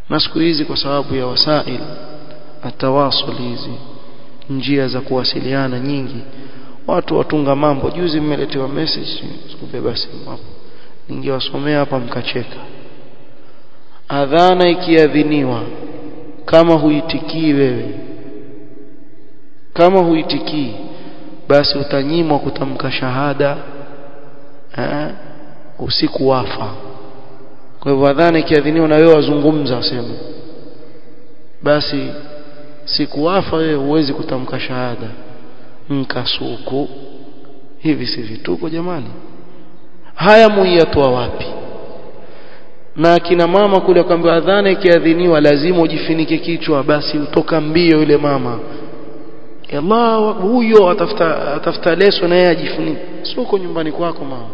na siku hizi kwa sababu ya wasail atawasul hizi njia za kuwasiliana nyingi watu watunga mambo juzi mmeletewa message sikubeba simu hapo ningewasomea hapa mkacheka adhana ikiadhiniwa kama huitikii wewe kama huitikii basi utanyimwa kutamka shahada eh, usiku wafa kwa hivyo adhana ikiadhiniwa na wewe wazungumza waseme basi siku wafa wewe huwezi kutamka shahada mkasuku hivi si vituko jamani haya muiyatoa wapi na akina mama kule kwamba adhana ikiadhiniwa lazima ujifinike kichwa basi utoka mbio yule mama Allah huyo atafuta atafuta leso na yeye ajifunike sio uko nyumbani kwako mama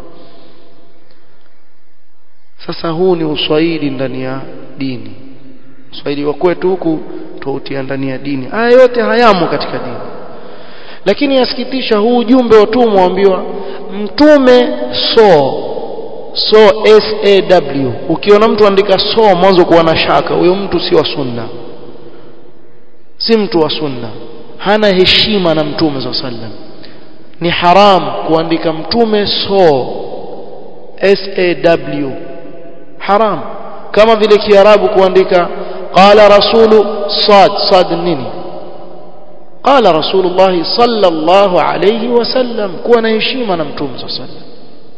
sasa huu ni uswahili ndani ya dini uswahili wa kwetu huku tuutia ndani ya dini haya yote hayamo katika dini lakini yasikitisha huu ujumbe watumwa waambiwa mtume so so s a w ukiona mtu andika so mwanzo kuwa na shaka huyo mtu si wa sunna si mtu wa sunna hana heshima na mtume za sallam ni haram kuandika mtume so s a w haram kama vile kiarabu kuandika qala rasulu sad sad nini qala rasulullah sallallahu alayhi wasallam kuwa na heshima na mtume sallallahu alayhi wasallam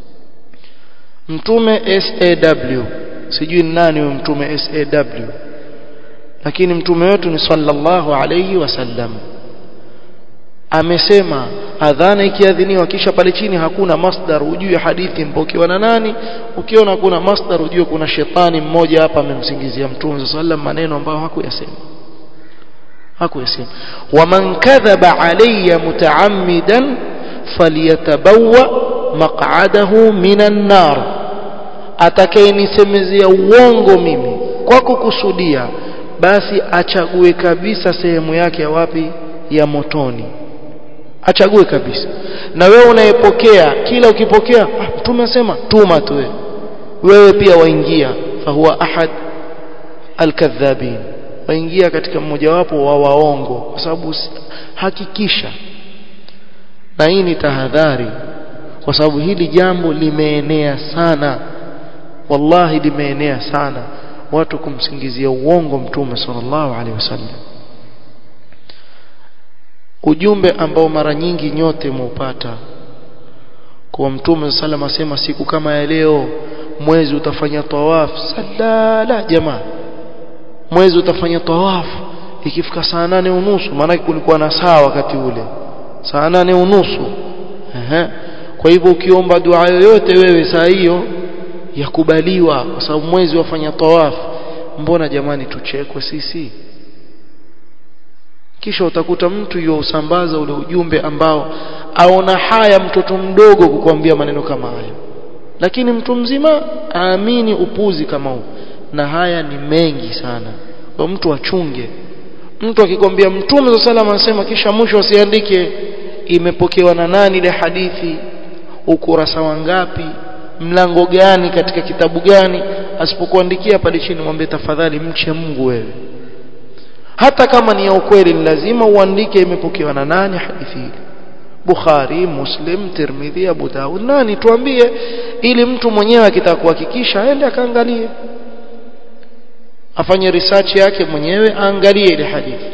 mtume SAW sijui nani huyo mtume SAW lakini mtume wetu ni sallallahu alayhi wasallam amesema adhana ikiadhiniwa kisha pale chini hakuna masdar ujue hadithi mpokewa na nani ukiona hakuna masdar ujue kuna shetani mmoja hapa amemsingizia mtume sallam maneno ambayo hakuyasema hakuyasema waman kadhaba alayya mutaammidan falyatabawwa maq'adahu minan nar atakayenisemezea uongo mimi kwa kukusudia basi achague kabisa sehemu yake ya wapi ya motoni achague kabisa na wewe unayepokea kila ukipokea ah, mtume asema tuma tu wewe wewe pia waingia fahuwa ahad alkadhabin waingia katika mmojawapo wa waongo kwa sababu hakikisha na hii ni tahadhari kwa sababu hili jambo limeenea sana wallahi limeenea sana watu kumsingizia uongo mtume sallallahu alaihi wasallam ujumbe ambao mara nyingi nyote muupata kwa mtume sallam asema siku kama ya leo mwezi utafanya tawaf salala jamaa mwezi utafanya tawaf ikifika saa nane unusu maana kulikuwa na saa wakati ule saa nane unusu ehe kwa hivyo ukiomba dua yoyote wewe saa hiyo yakubaliwa kwa sababu mwezi wafanya tawaf mbona jamani tuchekwe sisi kisha utakuta mtu yuusambaza ule ujumbe ambao aona haya mtoto mdogo kukuambia maneno kama hayo lakini mtu mzima aamini upuzi kama huu na haya ni mengi sana kwa mtu achunge mtu akikwambia mtume za salama anasema kisha mwisho asiandike imepokewa na nani ile hadithi ukurasa wangapi mlango gani katika kitabu gani asipokuandikia pale chini mwambie tafadhali mche Mungu wewe hata kama ni ya ukweli ni lazima uandike imepokewa na nani hadithi hii Bukhari, Muslim, Tirmidhi, Abu Daud nani tuambie ili mtu mwenyewe akitaka kuhakikisha aende akaangalie afanye research yake mwenyewe aangalie ile hadithi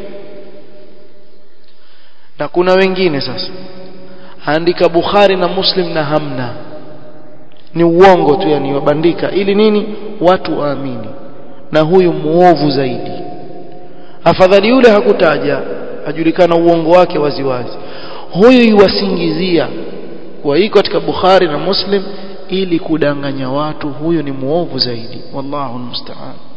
na kuna wengine sasa andika Bukhari na Muslim na hamna ni uongo tu yani wabandika ili nini watu waamini na huyu muovu zaidi afadhali yule hakutaja ajulikana uongo wake waziwazi huyu yuwasingizia kwa hii katika Bukhari na Muslim ili kudanganya watu huyu ni muovu zaidi wallahu almusta'an